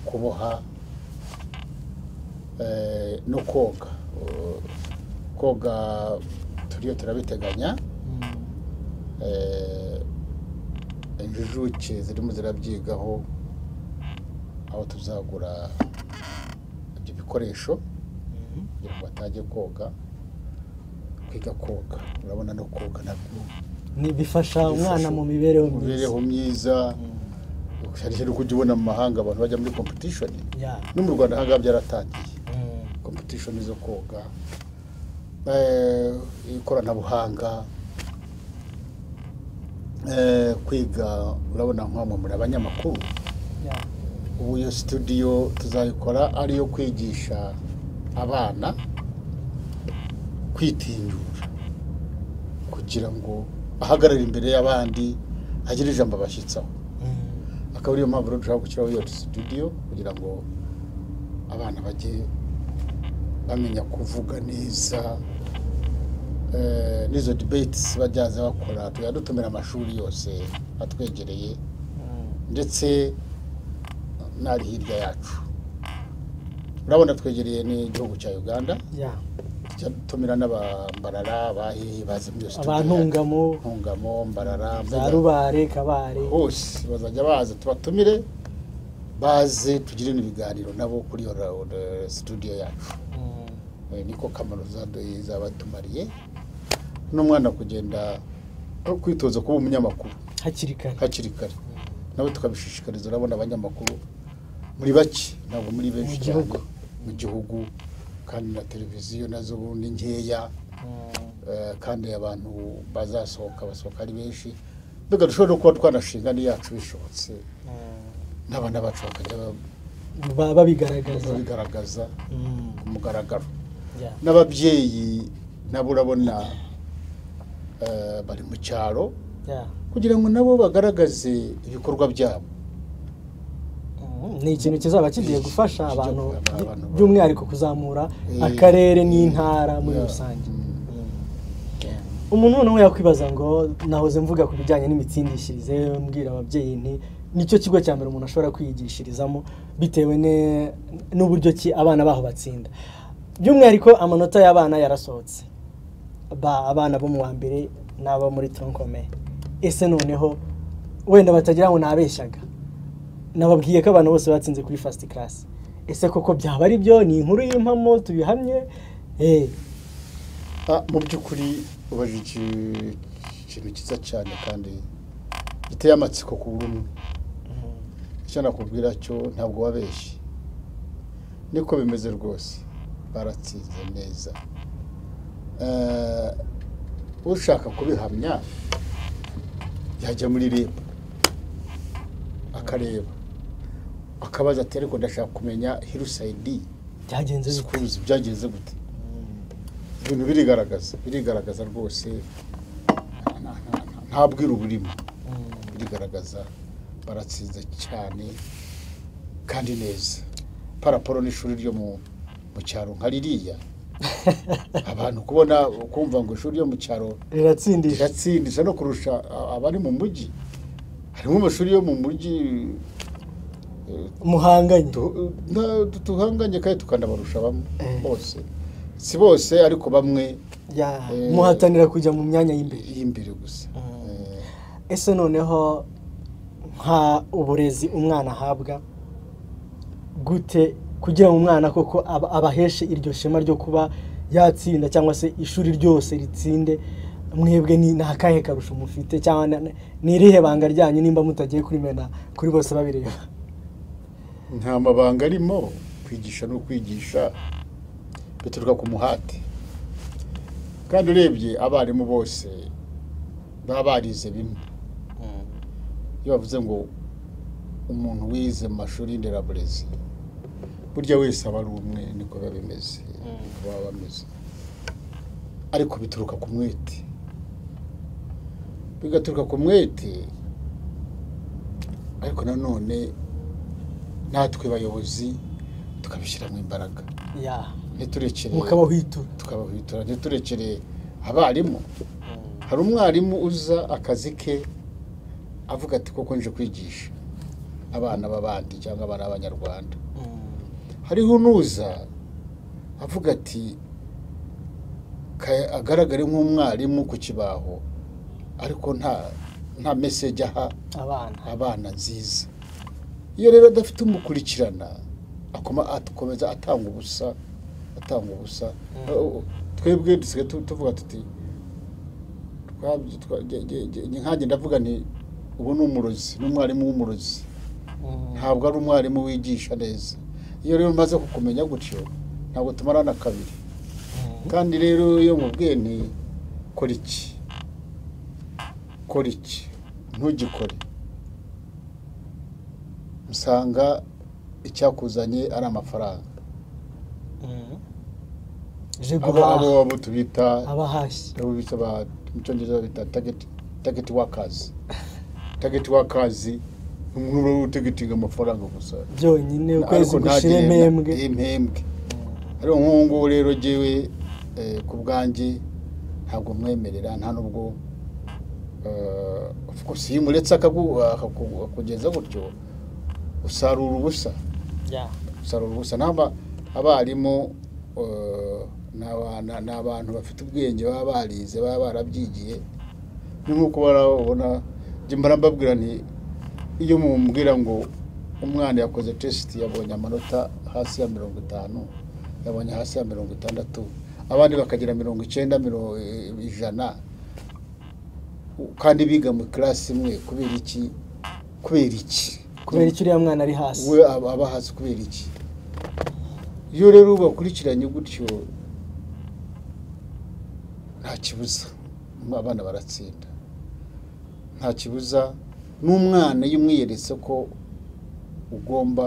kuboha eh, no koga Eh, koga turiyo turabiteganya eh, injujuke zirimo zirabyigaho aho tuzagura ibyo bikoresho kugira ngo batajye koga kwiga koga urabona no koga nabyo Ni- bifasha umwana mu mibereho myiza mibereho myiza hari ikintu ujya ubona mu mahanga abantu bajya muri competition Yeah. no mu rwanda ahangaha byaratangiye Mm. competition zo koga eh, ikoranabuhanga eh, kwiga urabona nk'amwe muri abanyamakuru Yeah. ubu iyo studio tuzayikora ari iyo kwigisha abana kwitinyura kugira ngo ahagarare imbere y'abandi agire ijambo abashyitsaho akaba ariyo mpamvu rero dushaka gushyiraho iyo studio kugira ngo abana bajye bamenya kuvuga neza eh, n'izo debates bajyaza bakora tujya dutumira amashuri yose atwegereye ndetse n'ari hirya yacu urabona twegereye n'igihugu cya uganda Yeah. tujya dutumira n'abambarara abahehe bazi muri iyo studio abantungamo ntungamo mbarara za mbega rubare kabare hose bazajya baza tubatumire baze tugire n'ibiganiro nabo kuri iyo ra- ra- studio yacu Eh, niko kamaro zaduhe zabatumariye n'umwana kugenda no kwitoza kuba umunyamakuru hakiri kare hakiri kare nawe tukabishishikariza urabona abanyamakuru muri bake ntabwo muri benshi cyane mu gihugu kandi na televiziyo nazo ubu ni nkeya Eh, kandi abantu bazasohoka basohoka ari benshi mbega dushobora no kuba twanashinga n'iyacu bishobotse n'abana bacu bakajya ba- ba- babigaragaza babigaragaza Mm, ku mugaragaro yeah. n'ababyeyi nabo urabona eh, bari mu cyaro Yeah. kugira ngo nabo bagaragaze ibikorwa byabo Mm, ni ikintu kizaba kigiye gufasha Kijya abantu gufasha by- abantu. by'umwihariko kuzamura Eh, akarere n'intara muri yeah. rusange Mm. umuntu noneho yakwibaza ngo nahoze mvuga ku bijyanye n'imitsindishirize mbwira ababyeyi nti nicyo kigo cya mbere umuntu ashobora kwiyigishirizamo bitewe ne- n'uburyo ki abana baho batsinda by'umwihariko amanota y'abana yarasohotse Ba- abana bo mu wa mbere n'abo muri tronkome ese noneho wenda batagira ngo nabeshyaga nababwiye ko abantu bose batsinze kuri fasiti karasi ese koko byaba ari byo ni inkuru y'impamo tubihamye Eh, Ah, mu by'ukuri ubajije ikintu cyiza cyane kandi giteye amatsiko ku buri umwe icyo nakubwira cyo ntabwo wabeshye niko bimeze rwose baratsinze neza Eh, ushaka kubihamya yajya muri rib akareba akabaza ati ariko ndashaka kumenya hirusayidi byagenze bite sikuruzi byagenze gute ibintu birigaragaza birigaragaza rwose nta- nta- nta- nta- nta bwiru burimo birigaragaza baratsinze cyane kandi neza paraporo n'ishuri ryo mu mu cyaro nka ririya abantu kubona kumva ngo ishuri ryo mu cyaro riratsindisha riratsindisha no kurusha a- abari mu mujyi harimo amashuri yo mu mujyi eh, muhanganye tu- na- tu- tuhanganye kandi tukanabarusha bamwe Eh. bose si bose ariko bamwe Ya, Eh, muhatanira kujya mu myanya y'imbere y'imbere gusa Mm. Eh, ese noneho nka uburezi umwana ahabwa gute kugira ngo umwana koko aba- abaheshe iryo shema ryo kuba yatsinda cyangwa se ishuri ryose ritsinde mwebwe ni ni akahe karusho mufite cyangwa na- na- ni irihe banga ryanyu nimba mutagiye kurimena kuri bose babireba nta mabanga arimo kwigisha no kwigisha bituruka ku muhate kandi urebye abarimu bose baba barize bimwe iyo bavuze ngo umuntu wize mu mashuri y'inderaburezi burya wese aba ari umwe niko biba bimeze niko baba bameze ariko bituruka ku mwete bigaturuka ku mwete ariko nanone natwe bayobozi tukabishyiramo imbaraga Ya, ntiturekere mukabahwitura tukabahitura ntiturekere abarimu hari umwarimu uza akazi ke avuga ati koko nje kwigisha abana b'abandi cyangwa abana b'abanyarwanda hariho unuza avuga ati "Ka- agaragare nk'umwarimu ku kibaho ariko nta nta meseje aha abana abana nziza iyo rero adafite umukurikirana akoma- akomeza atanga ubusa atanga ubusa Uh, twebwe dusigaye tu- tuvuga tuti twabye- twa- ge- ge- ge- nkanjye ndavuga nti ubu ni umurozi ni umwarimu w'umurozi ntabwo ari umwarimu wigisha neza iyo rero umaze kukumenya gutyo ntabwo tumarana kabiri kandi rero iyo mubwiye nti kora iki kora iki ntugikore usanga icyakuzanye ari amafaranga je abo abo guhaha abo tubita abahashye abo bita ba- mu cyongereza bita tageti tageti wakazi tageti wakazi ni umuntu uba utegetinga amafaranga gusa byonyine ukwezi ariko gushira ntagire- impembwe impembwe ariko nk'ubu ngubu rero jyewe eh, ku bwanjye ntabwo mwemerera nta n'ubwo eh, of course iyo umuretse akagu- akaku- akugeza gutyo usarura ubusa Ya. usarura ubusa namba abarimu eh, ni abana- ni abantu bafite ubwenge baba barize baba barabyigiye ni nk'uko barabona jye mbara mbabwira nti iyo mumbwira ngo umwana yakoze tesiti yabonye amanota hasi ya mirongo itanu yabonye hasi ya mirongo itandatu abandi bakagira mirongo icyenda mirongo ijana kandi biga mu kirasi imwe kubera iki kubera iki kubera icyo uriya mwana ari hasi we aba aba hasi kubera iki iyo rero ubakurikiranye gutyo nta kibuza abana baratsinda nta kibuza n'umwana iyo umwiyeretse ko ugomba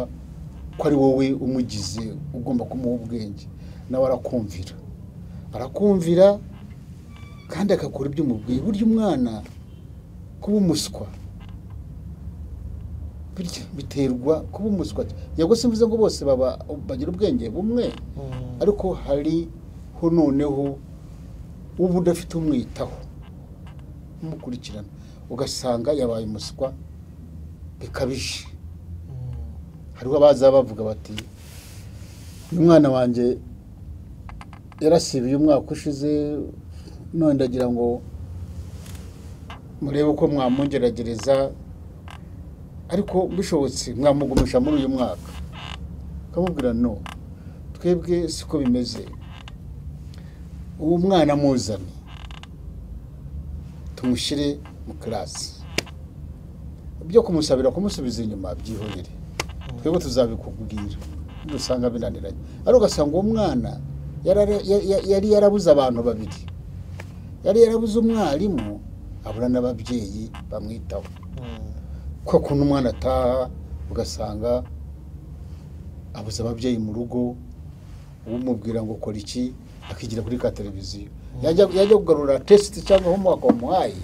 ko ari wowe umugize ugomba kumuha ubwenge nawe arakumvira arakumvira kandi agakora ibyo umubwiye burya umwana kuba umuswa burya biterwa kuba umuswa yego simvuze ngo bose baba bagira ubwenge bumwe ariko hariho noneho uba udafite umwitaho umukurikirana ugasanga yabaye umuswa bikabije hariho abaza bavuga bati uyu mwana wanjye yarasibiye umwaka ushize none ndagira ngo murebe uko mwamungeragereza ariko bishobotse mwamugumisha muri uyu mwaka ukamubwira no twebwe siko bimeze uwo mwana muzane tumushyire mu kirasi byo kumusabira kumusubiza inyuma byihorere twebwe tuzabikubwira nubwo usanga binaniranye ariko ugasanga uwo mwana yarara- ya- ya- yari yarabuze abantu babiri yari yarabuze umwarimu abura n'ababyeyi bamwitaho kwa kuntu umwana ataha ugasanga abuze ababyeyi mu rugo umubwira ngo kora iki akigira kuri ka televiziyo yajya yajya kugarura tesite cyangwa homework wamuhaye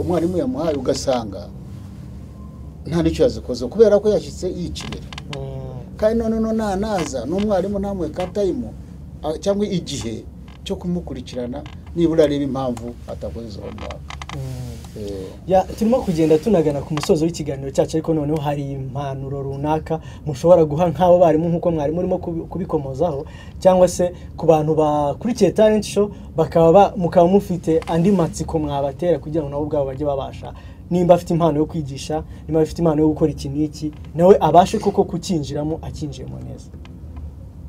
umwarimu yamuhaye ugasanga nta n'icyo yazikoze kubera ko yashyitse yikinira kandi none no ntanaza n'umwarimu ntamuhe ka tayimu a- cyangwa igihe cyo kumukurikirana nibura areba impamvu atakoze izo homework Eh, Ya, turimo kugenda tunagana ku musozo w'ikiganiro cyacu ariko noneho hari impanuro runaka mushobora guha nk'abo barimu nk'uko mwarimu urimo kubi- kubikomozaho cyangwa se ku bantu bakurikiye talent show bakaba ba- mukaba mufite andi matsiko mwabatera kugira ngo nabo ubwabo bajye babasha nimba afite impano yo kwigisha nimba afite impano yo gukora iki n'iki nawe abashe koko kukinjiramo akinjiyemo neza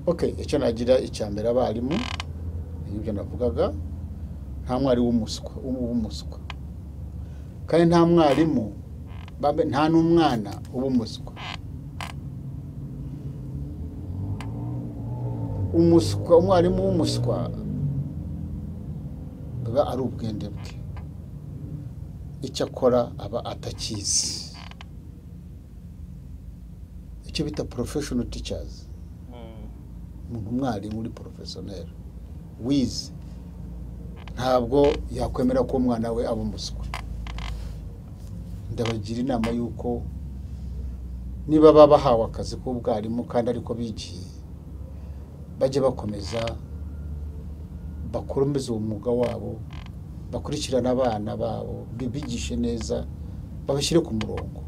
okay icyo nagira icya mbere abarimu ibyo navugaga nta mwari w'umuswa w'umuswa kandi nta mwarimu babe- nta n'umwana uba umuswa umuswa umwarimu w'umuswa biba ari ubwende bwe icyo akora aba atakizi icyo bita professional teachers umuntu umwarimu uri porofesiyoneri wize ntabwo yakwemera ko umwana we aba umuswa ndabagira inama y'uko niba baba bahawe akazi k'ubwarimu kandi ariko bigiye bajye bakomeza bakomeze uwo mwuga wabo bakurikirane abana babo bibigishe neza babashyire ku murongo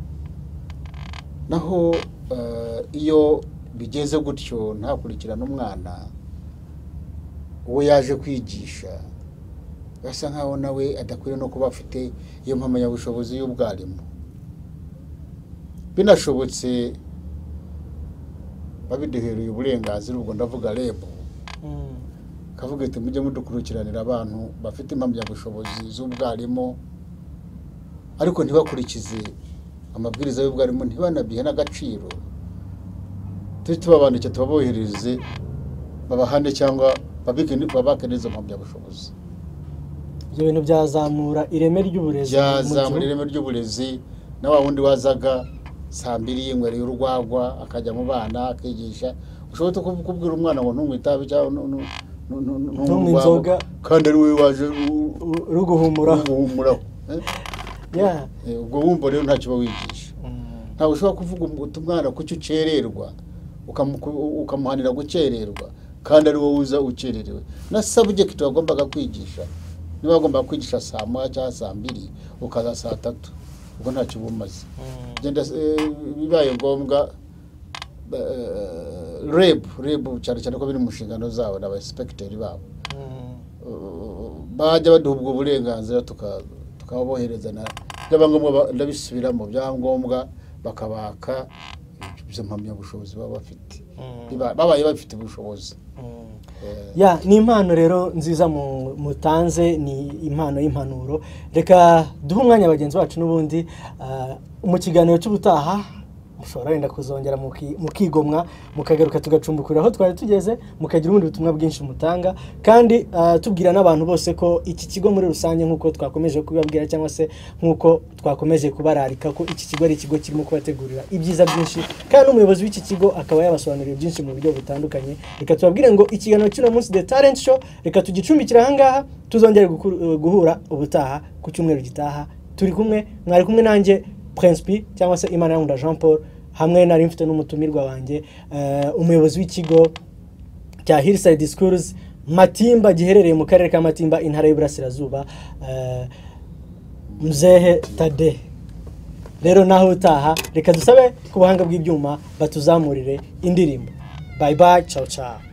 naho eh, iyo bigeze gutyo ntakurikirane umwana uwo yaje kwigisha asa nkaho nawe adakwiye no kuba afite iyo mpamyabushobozi y'ubwarimu binashobotse babiduhereye uburenganzira ubwo ndavuga rebu kavuga iti mujye mudukurikiranira abantu bafite impamyabushobozi z'ubwarimu ariko ntibakurikize amabwiriza y'ubwarimu ntibanabihe n'agaciro tujye tubabandikira tubabohereze babahane cyangwa babike babake neza impamyabushobozi ibyo bintu byazamura ireme ry'uburezi mu byazamura gihugu. ireme ry'uburezi na wa wundi wazaga saa mbiri yinywereye urwagwa akajya mu bana akigisha ushobora kuba kubwira umwana ngo ntunywe itabi cyangwa nu- nu- nu- nu- nu- Ntunywe urwagwa, inzoga. kandi ari wowe waje u- Ru- ruguhumuraho umuhumuraho eh? Yeah. Eh, ubwo wumva rero ntacyo uba wigisha ntabwo ushobora kuvuga uti umwana kuki ukererwa ukamuku- ukamuhanira gukererwa kandi ari wowe uza ukererewe na sabugekiti wagombaga kwigisha niba wagombaga kwigisha saa moya cyangwa saa mbiri ukaza saa tatu ubwo ntacyo uba umaze Genda, eh, bibaye ngombwa eh, rebu rebu cyane cyane ko biri mu nshingano zabo na ba egisipegiteri babo bajya baduha ubwo burenganzira tuka- tukabohereza na byaba ngombwa ba- ndabisubiramo byaba ngombwa bakabaka izo mpamyabushobozi baba bafite Biba- babaye bafite ubushobozi Eh, ya ni impano rero nziza mu- mutanze ni impano y'impanuro reka duhe umwanya bagenzi bacu n'ubundi ah, mu kiganiro cy'ubutaha mushobora wenda kuzongera muki- mukigomwa mukagaruka tugacumbukura aho twari tugeze mukagira ubundi butumwa bwinshi mutanga kandi ah, tubwira n'abantu bose ko iki kigo muri rusange nk'uko twakomeje kubibabwira cyangwa se nk'uko twakomeje kubararika ko iki kigo ari ikigo kirimo kubategurira ibyiza byinshi kandi n'umuyobozi w'iki kigo akaba yabasobanuriye byinshi mu buryo butandukanye reka tubabwire ngo ikiganiro cy'uno munsi the talent show reka tugicumbikire ahangaha tuzongere gukuru- guhura ubutaha ku cyumweru gitaha turi kumwe mwari kumwe nanjye prince p cyangwa se imana yankunda jean paul hamwe nari mfite n'umutumirwa wanjye eh, umuyobozi w'ikigo cya hillside schools matimba giherereye mu karere ka matimba intara y'uburasirazuba eh, mzehe tade rero naho utaha reka dusabe ku buhanga bw'ibyuma batuzamurire indirimbo bayi bayi cawu cawu